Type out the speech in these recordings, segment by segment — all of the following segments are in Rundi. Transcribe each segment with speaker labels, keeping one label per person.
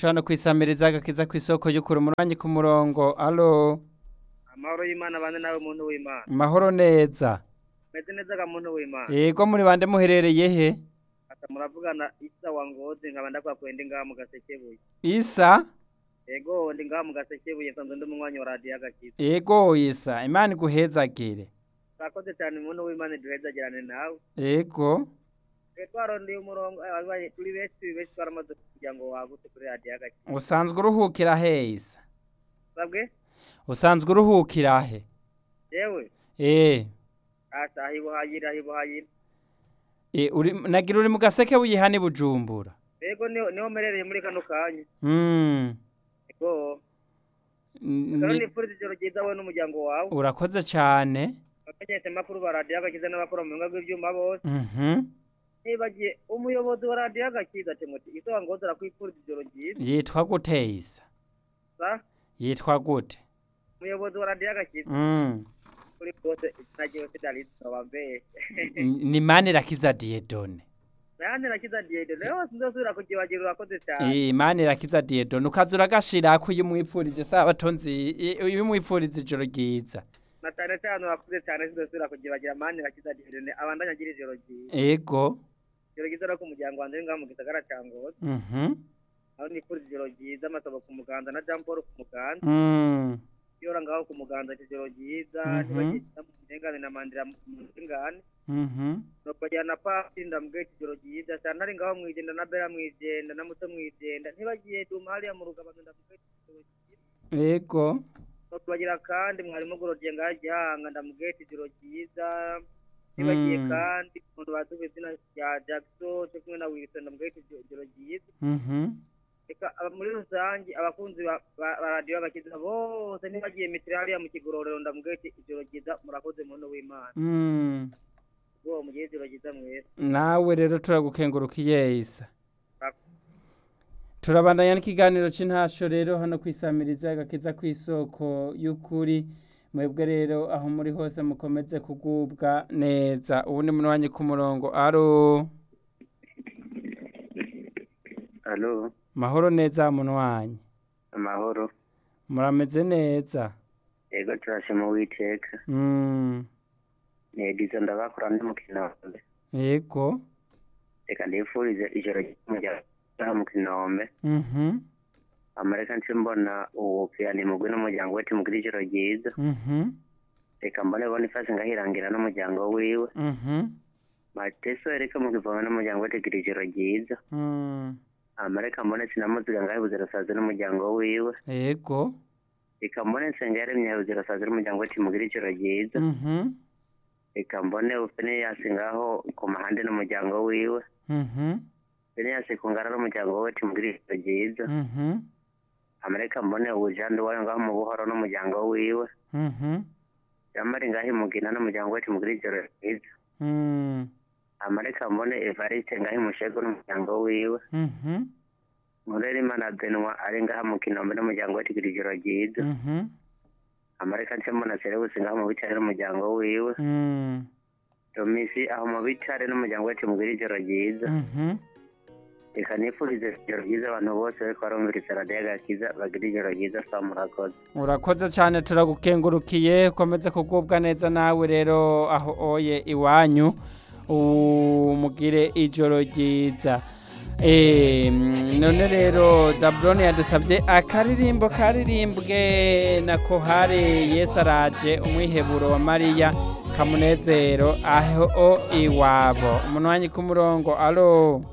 Speaker 1: cacu hano kwisamiriza agakiza kw'isoko y'ukuri umuranyi ku murongo alo
Speaker 2: amahoro y'imana bane nawe muntu w'imana
Speaker 1: mahoro neza
Speaker 2: meze neza ga muntu w'imana
Speaker 1: yego muri bande muherereye he
Speaker 2: ata muravugana isa wa ngozi nkaba ndakwakwenda ngaha mu gasekebuye
Speaker 1: isa
Speaker 2: yego ndi ngaha mu gasekebuye nsanzwe ndi umunywanyi wa radiyo agakiza
Speaker 1: yego isa imana iguhezagire
Speaker 2: urakoze cyane muntu w'imana duhezagirane nawe
Speaker 1: yego
Speaker 2: twe twarondeye umurongo eh, abaye turi benshi turi benshi twaramaze kugira ngo wagutse kuri radiyo agakiza
Speaker 1: usanzwe uruhukira he isa
Speaker 2: sabwe
Speaker 1: usanzwe uruhukira he
Speaker 2: yewe
Speaker 1: eh
Speaker 2: asa ahibuhayira ahibuhayira
Speaker 1: e, uri nagira uri mu gaseke buyihani bujumbura
Speaker 2: yego niho niho merereye muri kano kanya
Speaker 1: mm.
Speaker 2: yego
Speaker 1: N-
Speaker 2: rero
Speaker 1: ni-
Speaker 2: nifuriza ijoro ryiza wowe n'umuryango wawe
Speaker 1: urakoze cyane
Speaker 2: abamenyesha amakuru ba radiyo agakiza n'abakora mu bigo bw'ibyuma bose
Speaker 1: mhm
Speaker 2: nibagiye umuyobozi wa radiyo agakiza timoti isoba ngozi arakwifuriza ijoro ryiza
Speaker 1: yitwa gute isa
Speaker 2: sa
Speaker 1: yitwa gute
Speaker 2: umuyobozi wa radiyo agakiza
Speaker 1: mm.
Speaker 2: kuri bwose nagiye sidarizi wambeye
Speaker 1: N- ni mani irakiza diedone
Speaker 2: nayandi nakiza diyede rero sinzosubira kugibagira urakoze cyane
Speaker 1: Eh, imana irakiza diedone ukaza uragashirako iyo umwipfurije sabato nzi i- iyo umwipfuriza ijoro ryiza
Speaker 2: na cyane cyane urakoze cyane sinzosubira kugibagira mani nakiza diyede abandanya agira ijoro ryiza
Speaker 1: ego
Speaker 2: ijoro ryiza no ku muryango wanjye ngaho mu gisagara cya ngozi
Speaker 1: mhm
Speaker 2: aho nifuriza ijoro ryiza amasabo ku muganda na jean paul ku muganda
Speaker 1: mm.
Speaker 2: yora ngaho ku muganda ijoro ryiza
Speaker 1: Mhm.
Speaker 2: ntibagiye mu ndengane na mandira mu ndengane
Speaker 1: mhm
Speaker 2: nokajyana pasi ndambwira ijoro ryiza cyane ari ngaho mwijenda na bera mwijenda na muto mwijenda ntibagiye duma hariya mu rugabano ndamubwira ijoro ryiza
Speaker 1: ego
Speaker 2: nokubagira kandi mwarimu gorodiye ngaho gihanga ndamubwira ijoro ryiza ntibagiye
Speaker 1: Mm.
Speaker 2: kandi umuntu bazi izina rya jackson cyo kumwe na wilson ndamubwira ijoro ryiza
Speaker 1: mhm
Speaker 2: reka aba- muri rusange abakunzi ba ba- ba radiyo bagakiza bose ntibagiye mitiri hariya mu kigororero ndamubwira ijoro ryiza murakoze muntu w'imana
Speaker 1: mm.
Speaker 2: ubwo mugire ijoro ryiza mwese
Speaker 1: nawe rero turagukengurukiye isa turabandanya n'ikiganiro c'intasho rero hano kwisamiriza agakiza kw'isoko y'ukuri mwebwe rero aho muri hose mukomeze kugubwa neza ubu ni munwanyi ku murongo aro
Speaker 3: alo
Speaker 1: mahoro neza munwanyi
Speaker 3: amahoro
Speaker 1: murameze neza
Speaker 3: yego turashima uwiteka
Speaker 1: mm.
Speaker 3: ni edizo ndabakora ndi mukino wambe
Speaker 1: yego
Speaker 3: reka ndifurize ijoro ry'umuryango mu kinombe
Speaker 1: mhm
Speaker 3: amareka nce mbona uwo piyani mugwi n'umuryango we timugire ijoro ryiza
Speaker 1: mhm
Speaker 3: reka mbone bonifasi ngahirangira n'umuryango wiwe
Speaker 1: mhm
Speaker 3: mateso reka mugivoma n'umuryango we tigira ijoro ryiza
Speaker 1: mm.
Speaker 3: amareka mbone sinamuziga ngahibuze rusaze n'umuryango wiwe
Speaker 1: yego
Speaker 3: reka mbone nsenga yaremye yabuze rusaze n'umuryango we timugire ijoro ryiza
Speaker 1: mhm
Speaker 3: reka mbone ufeneyasi ngaho ku mahande n'umuryango wiwe
Speaker 1: mhm
Speaker 3: feneyasi ku ngara n'umuryango we timugire ijoro ryiza
Speaker 1: mhm
Speaker 3: amareka mbone ubujandi wayo ngaho mu buhoro n'umuryango wiwe
Speaker 1: mhm
Speaker 3: jamari ngaho imugina n'umuryango we timugire ijoro ryiza
Speaker 1: mm.
Speaker 3: amareka mbone evariste ngaho imushego n'umuryango wiwe
Speaker 1: mhm
Speaker 3: murerima benwa ari ngaha mu kinombe n'umuryango we tigira ijoro ryiza
Speaker 1: mhm
Speaker 3: amareka nce mbona serebusi ngaho mu bitare n'umuryango wiwe
Speaker 1: mm.
Speaker 3: domisi aho mu bitare n'umuryango we timugire ijoro ryiza
Speaker 1: mhm
Speaker 3: reka nifurize ijoro ryiza abantu bose bariko barumviriza radiyo agakiza bagira ijoro ryiza saa murakoze
Speaker 1: urakoze cyane turagukengurukiye ukomeze kugubwa neza nawe rero aho oye iwanyu umugire ijoro ryiza Eh, mm, none rero zaburoni yadusabye akaririmbo karirimbwe na kohare yesu araje umwiheburo wa mariya kamunezero aho iwabo umunwanyi ku murongo alo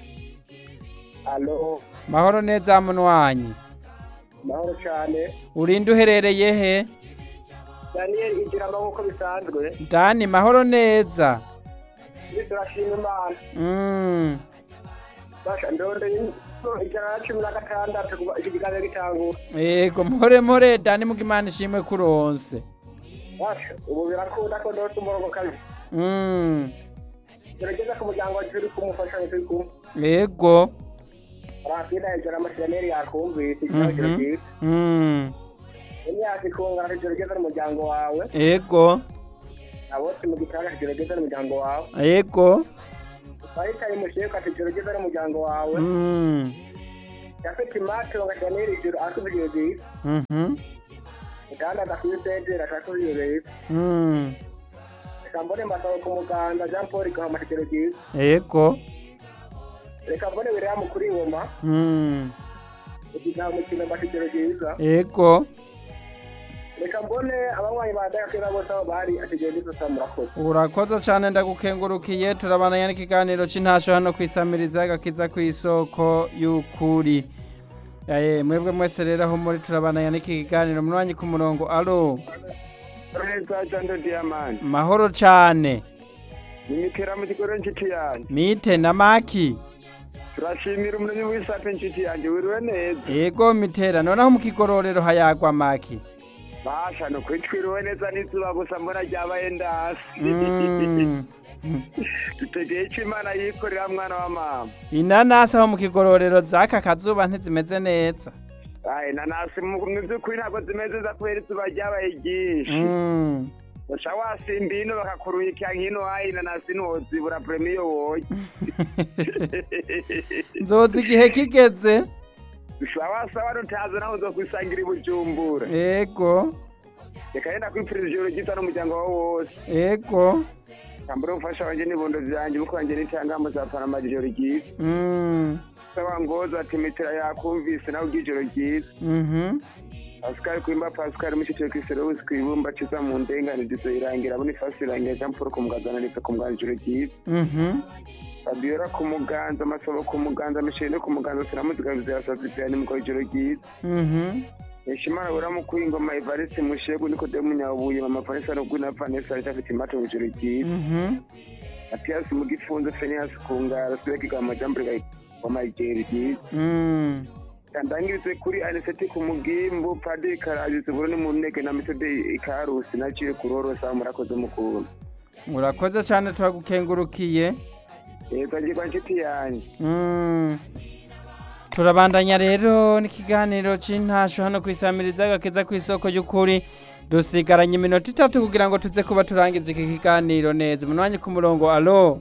Speaker 2: alo
Speaker 1: mahoro neza munwanyi
Speaker 2: mahoro cyane
Speaker 1: urinde uherereye he
Speaker 2: daniyeli igira amaboko bisanzwe
Speaker 1: dani mahoro neza
Speaker 2: iyo turashima imana
Speaker 1: mm.
Speaker 2: basha ndondeye ijana na cumi na gatandatu kuva iki kiganiro gitangura
Speaker 1: yego mpore mpore dani mugimana ishimwe kuronse
Speaker 2: basha ubu birakunda ko ndose umurongo kabiri
Speaker 1: mm.
Speaker 2: gerageza ku muryango wacu turi kumufasha turi kumwe
Speaker 1: yego
Speaker 2: arafida ijana amasiraneri yakumvise ikibazo
Speaker 1: Mhm.
Speaker 2: cyiza
Speaker 1: mm.
Speaker 2: imyaka ikungana gerageza n'umuryango wawe
Speaker 1: yego
Speaker 2: abose mu gitanga gerageza n'umuryango wawe
Speaker 1: yego
Speaker 2: baritaye musheka gerageza n'umuryango wawe
Speaker 1: mm.
Speaker 4: Jafet Mato nga Daniel Ijuru asubiye ijoro ryiza.
Speaker 1: Mhm.
Speaker 4: Mudandaza kuri Sentire asubiye ijoro ryiza.
Speaker 1: Mm.
Speaker 4: Reka mbone Masabo ku muganda Jean Paul Gahama ijoro ryiza.
Speaker 1: Ego.
Speaker 4: Reka mbone William kuri Ngoma.
Speaker 1: Mm.
Speaker 4: Igihe umukino mbasha ijoro ryiza.
Speaker 1: Ego.
Speaker 4: Reka mbone abanywanyi ba Dayakera bose aho bari atigenda isusa murakoze.
Speaker 1: urakoze cyane ndagukengurukiye turabandanya n'ikiganiro cy'intasho hano kwisamiriza gakiza ku isoko y'ukuri Eh, mwebwe mwese rero aho muri turabandanya n'iki kiganiro munywanyi ku murongo alo
Speaker 5: Reza Jando Diamond.
Speaker 1: mahoro cyane
Speaker 5: Nimikera mu kigo inshuti yanjye.
Speaker 1: mite na maki
Speaker 5: Turashimira umunani w'isape inshuti yanjye wiriwe neza.
Speaker 1: yego mitera noneho mu kigororero hayagwa maki
Speaker 5: Basha no kwitwiriwe neza n'izuba gusa mbona ryabaye ndasi.
Speaker 1: Mm.
Speaker 5: Dutegeye icyo Imana yikorera mwana wa mama.
Speaker 1: inanasi aho mu kigororero zaka kazuba ntizimeze neza
Speaker 5: Aye nanasi mu mu by'ukuri ntabwo zimeze neza kubera izuba ryabaye ryinshi.
Speaker 1: Mm.
Speaker 5: Usha wasimba ino bakakuruyikira nk'ino hayi inanasi ntiwozibura premiyo woye.
Speaker 1: nzoza igihe kigeze
Speaker 5: Usha wasaba nutaza naho uzokwisangira i Bujumbura.
Speaker 1: yego
Speaker 5: Reka yenda kwipfuriza ijoro ryiza n'umuryango wawe wose.
Speaker 1: yego
Speaker 5: Kambura umufasha wanjye n'ibondo vyanjye buko wanjye n'itangamo za Panama ijoro ryiza.
Speaker 1: Mm.
Speaker 5: Saba ngoza ati metera yakumvise nawe ijoro ryiza.
Speaker 1: Mhm.
Speaker 5: Pascal Kwimba Pascal mushitwe kw'isero wese kwibumba ciza mu ndenganizo irangira abone fasi irangira Jean Paul ku muganda ndetse ku muganda ijoro ryiza.
Speaker 1: Mhm.
Speaker 5: Fabiola ku muganza Masabo ku muganza Michelle ku muganza sinamuziga bizasaza cyane mu ijoro ryiza.
Speaker 1: Mhm.
Speaker 5: Nishimara bura mu kwingoma Evariste Mushegu niko de munyabuye mama Vanessa no gwina Vanessa afite imato mu ijoro ryiza.
Speaker 1: Mhm.
Speaker 5: Matias mu gifunzo Phineas Kungara Sweki kama jambre ga mama ijoro ryiza.
Speaker 1: Mm.
Speaker 5: ndangirize kuri aniseti ku mugimbu padiri karagize buroni mu ntege na metode ikarusi naciye kurorosa murakoze mukuru
Speaker 1: urakoze cyane turagukengurukiye
Speaker 5: yego ngirwa nshuti yanjye
Speaker 1: Mm. turabandanya rero n'ikiganiro cy'intasho hano ku isamiriza gakeza ku isoko y'ukuri dusigaranye iminota itatu kugira ngo tuze kuba turangiza iki kiganiro neza umunwanyi ku murongo alo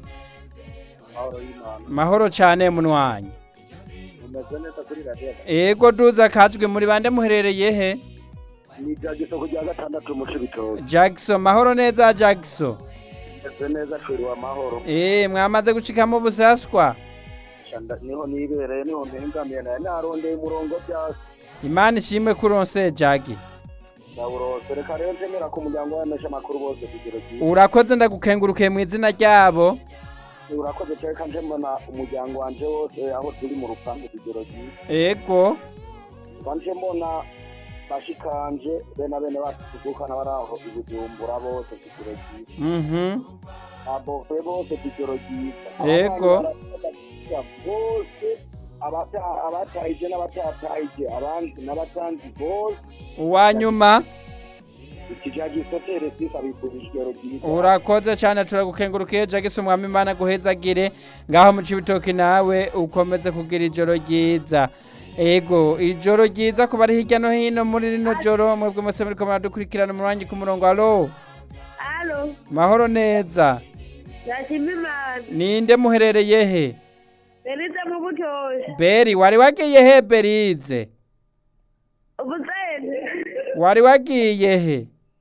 Speaker 1: mahoro cyane munwanyi
Speaker 4: Umeze neza kuri radiyo.
Speaker 1: ego duza kajwe muri bande muherereye he
Speaker 4: Ni bya gisoko rya gatandatu mu Cibitoke.
Speaker 1: jackson mahoro neza jackson
Speaker 4: Umeze neza feri amahoro.
Speaker 1: Eh, mwamaze gucikamo busaswa
Speaker 4: Shanda niho nibereye niho mpengamiye naye narondeye umurongo byose.
Speaker 1: imana ishimwe kuronse jagi
Speaker 4: Ndawurose reka rero ntemera ku muryango w'abamesha amakuru bose kugero ryiza.
Speaker 1: urakoze ndagukengurukiye mu izina ryabo
Speaker 4: Urakoze cyane kandi mbona umuryango wanje wose aho turi mu rupangu kugero ryiza.
Speaker 1: ego
Speaker 4: Kandi mbona bashikanje bene bene bacu tuvukana bari aho i Bujumbura bose kugero ryiza.
Speaker 1: mhm
Speaker 4: Above bose kugero ryiza.
Speaker 1: Yego.
Speaker 4: Abana barabafasha bose abata- abatahije n'abatatahije abandi n'abatanzi bose
Speaker 1: uwanyuma
Speaker 4: ikijaji sotere sisa bifurije ijoro ryiza.
Speaker 1: urakoze cyane turagukengurukiye jagisi umwami imana guhezagire ngaho mu cibitoki nawe ukomeze kugira ijoro ryiza ego ijoro ryiza ku bari hirya no hino muri rino joro mwebwe mwese muriko muradukurikirana umurangi ku murongo alo
Speaker 6: Alo,
Speaker 1: mahoro neza
Speaker 6: ndashima Imana.
Speaker 1: ninde muherereye he
Speaker 6: Berize mu butoyi.
Speaker 1: beri wari wagiye he berize
Speaker 6: Ubuzende.
Speaker 1: wari wagiye he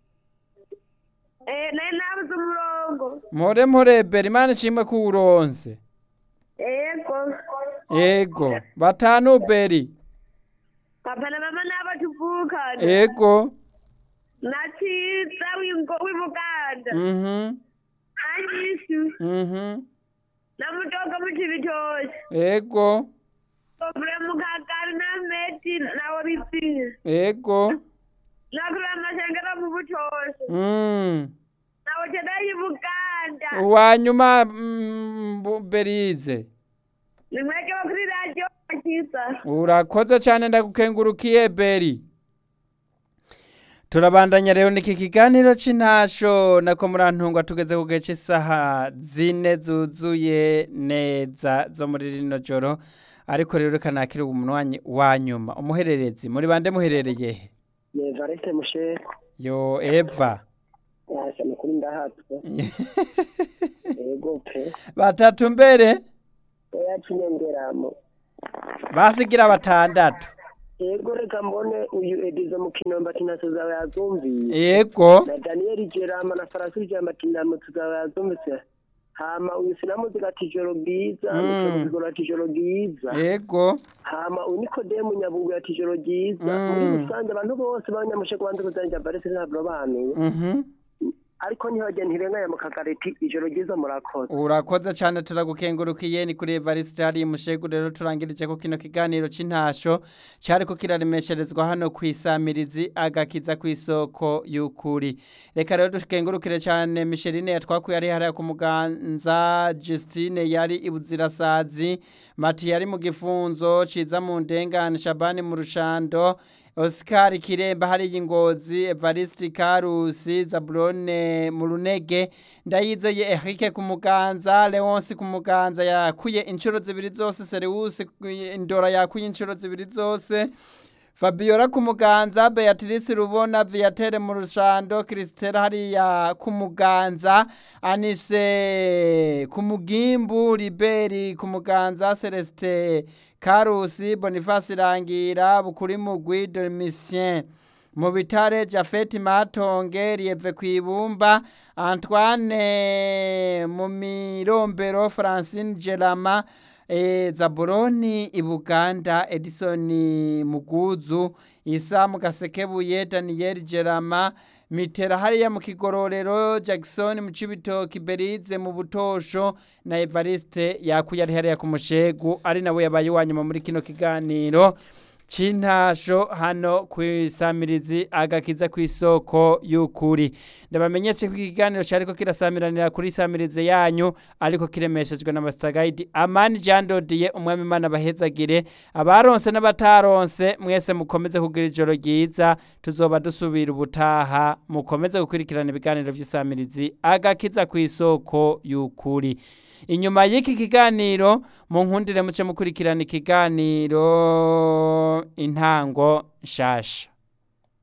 Speaker 6: Eh, nari nabuze umurongo.
Speaker 1: mpore mpore beri imana ishimwe ko uwuronse
Speaker 6: Yego.
Speaker 1: ego batanu beri
Speaker 6: Papa na mama nabo tuvukana.
Speaker 1: ego
Speaker 6: Naciza wingo w'Ibuganda.
Speaker 1: mhm
Speaker 6: Anyishu.
Speaker 1: mhm
Speaker 6: Namutoka mu Cibitoke.
Speaker 1: ego
Speaker 6: Obure mu Kagari na Meti nawo bizinga.
Speaker 1: ego
Speaker 6: Nakura amashengero mu butoyi.
Speaker 1: mm.
Speaker 6: Nawo tedai Buganda.
Speaker 1: uwanyuma mm, bu- berize
Speaker 6: Nimweke kuri radio akiza.
Speaker 1: urakoze cyane ndagukengurukiye beri turabandanya rero niki kiganiro c'intasho nako murantungwa tugeze ku gihe cy'isaha zine zuzuye neza zo muri rino joro ariko rero reka nakire umunwanyi wa nyuma umuhererezi muri bande muherereye he
Speaker 4: Yevariste Mushe
Speaker 1: yo eva
Speaker 4: yasha makuru ndahatswe. Yego pe.
Speaker 1: batatu mbere
Speaker 4: Oya cinyengeramo.
Speaker 1: basigira batandatu
Speaker 7: yego reka mbone uyu edizo mu kinombe ati ntacyo zawe yazumviye
Speaker 1: yego
Speaker 7: na daniyeli gerama na farasi gerama ati ntacyo zawe yazumvise hama uyu sinamuziga ati ijoro bwiza
Speaker 1: Mm.
Speaker 7: mucamuzigoro ati ijoro bwiza
Speaker 1: yego
Speaker 7: hama uyu nikodemu nyabugu ati ijoro ryiza
Speaker 1: Mm.
Speaker 7: muri rusange abantu bose banyamusheko banze kuzanira barese ntabwo banuye
Speaker 1: mhm
Speaker 7: ariko ntihajya ntirenganya mu kagareti ijoro ryiza murakoze
Speaker 1: urakoze cyane turagukengurukiye ni kuri evariste hari mushegu rero turangirije ko kino kiganiro cy'intasho cyari ko kiraremesherezwa hano ku isamirizi agakiza ku isoko y'ukuri reka rero dukengurukire cyane misheline yatwakuye ari hariya ku muganza justine yari ibuzirasazi mati yari mu gifunzo ciza mu ndengane shabani mu rushando Oscar Kiremba hari ingozi Evariste Karusi Zabrone mu runege ndayizeye Eric ku muganza Leonce ku muganza yakuye inshuro zibiri zose Serius indora yakuye inshuro zibiri zose Fabiola ku muganza Beatrice Rubona Viatere mu rushando Christelle hariya ku muganza Anise ku mugimbu Liberi ku muganza Celestin Karusi Boniface Rangira Bukuri Mugwi Domitien mu bitare Jafet Matonge Lieve Kwibumba Antoine mu mirombero Francine Gerama e, Zaburoni Ibuganda Edison Muguzu Isa Mugasekebuye Daniel Gerama mitera hariya mu kigororero Jackson mu Cibitoki Berize mu Butosho na Evariste yakuye ari hariya ku mushegu ari nawe yabaye wanyuma muri kino kiganiro cintasho hano ku isamirizi agakiza ku isoko y'ukuri ndabamenyeshe ko ikiganiro cyariko kirasamiranira kuri isamirizi yanyu ariko kiremeshejwe na Master Guide Amani Jean Dodier umwami Imana bahezagire abaronse n'abataronse mwese mukomeze kugira ijoro ryiza tuzoba dusubira ubutaha mukomeze gukurikirana ibiganiro by'isamirizi agakiza ku isoko y'ukuri inyuma y'iki kiganiro mu nkundire muce mukurikirana ikiganiro intango nshasha